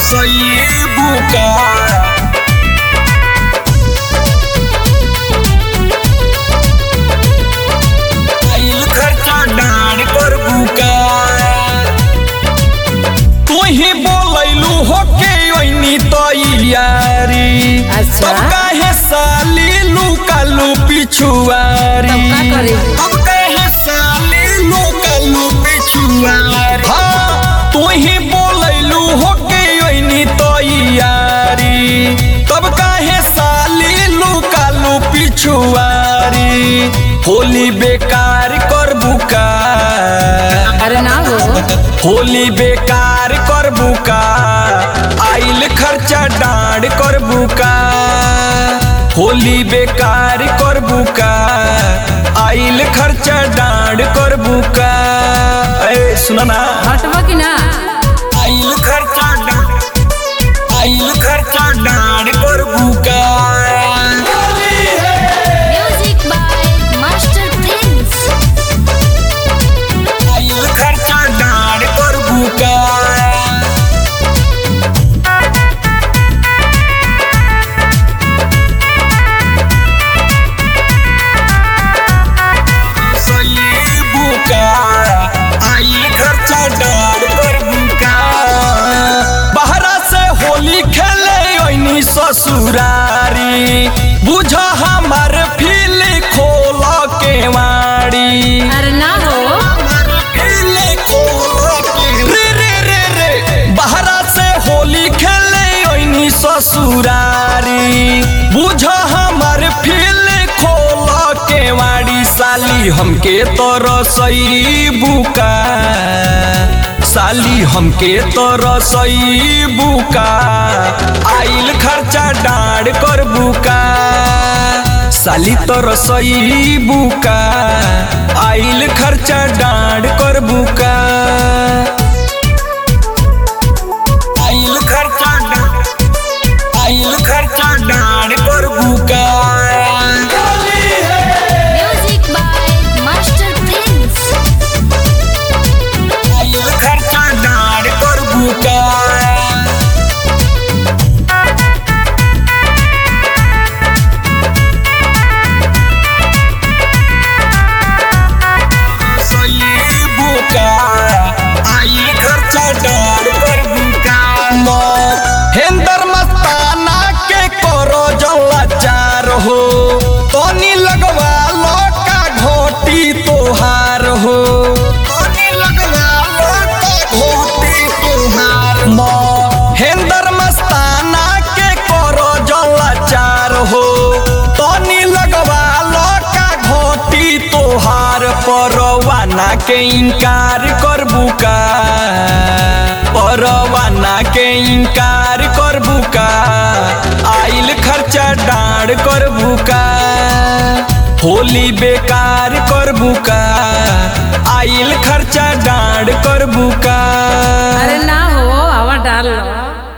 soy buka आइल खर्चा डाण कर बुका तू ही बोलैलू हो के ओइनी तैयारी अच्छा। तब काहे साली लुकालू पिछुआरी तब का करी? तब काहे साली लुकालू पिछुआरी हाँ तू ही बोलैलू हो के ओइनी तैयारी तब काहे साली लुकालू पिछुआरी होली बेकार कर बुका अरे ना हो होली बेकार कर बुका आइल खर्चा डांड कर बुका होली बेकार कर बुका आइल खर्चा डांड कर बुका ए सुना ना हटबो कि ना आइल खर्चा डांड आइल खर्चा डांड कर बुका Music by Master Prince. आइल खर्चा डांड कर बुका सही बुका आइल खर्चा डांड कर बुका बहरा से होली खेले ओइनी ससुरारी बुझ हमर फील खोल के वाड़ी अरे ना हो रे रे रे रे बहरा से होली खेले ओइनी ससुरारी बुझ हमर फील खोल के वाड़ी साली हमके तो रसई बुका साली हमके तो रसई बुका आइल खर्चा डांड कर बुका साली तो रसोई बुका आइल खर्चा डांड कर बुका आइल खर्चा डांड आइल खर्चा डांड कर बुका Music by Master Prince. आइल खर्चा डांड कर बुका सही बुका आइल खर्चा डांड कर बुका हेंदर मस्ताना के करो जला चार हो तोनी लगवा लो का घोटी तोहार हो तोनी लगवा लो का घोटी तोहार हेंदर मस्ताना के करो जला चार हो तोनी लगवा लो का घोटी तोहार परवाना के इनकार कर बुका परवाना के इनकार कर बुका आइल खर्चा डांड कर बुका होली बेकार कर बुका आइल खर्चा डांड कर बुका अरे ना हो हवा डाल लो